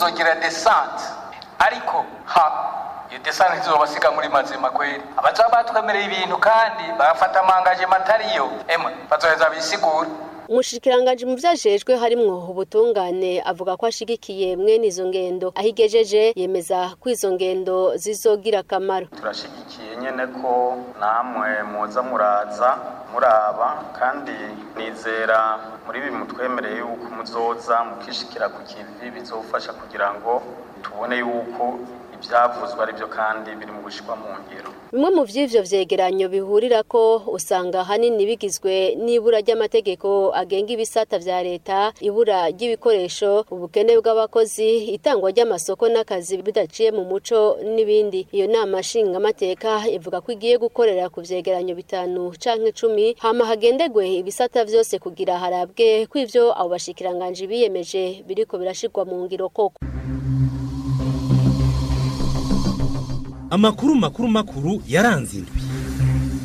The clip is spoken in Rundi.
tuzogira desante ariko ha iyo desante ntizobasiga muri mazima kweri abazoba batwemereye ibintu kandi bagafata amangaje matariyo emwe bazoheza bisigura umushikiranganji mu vyajejwe harimwo ubutungane avuga ko ashigikiye mwene izo ngendo aho igejeje yemeza ko izo ngendo zizogira akamaro turashigikiye nyene ko namwe muza muraza muraba kandi nizera muri ibi mutwemereye yuko muzoza mukishikira ku kivi bizofasha kugira ngo tubone yuko ivyavuzwe ari byo kandi biri mu gushikwa mu ngiro bimwe mu vy'ivyo vyegeranyo bihurira ko usanga hanini bigizwe n'ibura ry'amategeko agenga ibisata vya leta ibura ry'ibikoresho ubukene bw'abakozi itangwa ry'amasoko n'akazi bidaciye mu muco n'ibindi iyo nama nshingamateka ivuga ko igiye gukorera ku vyegeranyo bitanu canke icumi hama hagendegwe ibisata vyose kugira harabwe ko ivyo abo bashikiranganji biyemeje biriko birashirwa mu ngiro koko amakuru makuru makuru yaranze indwi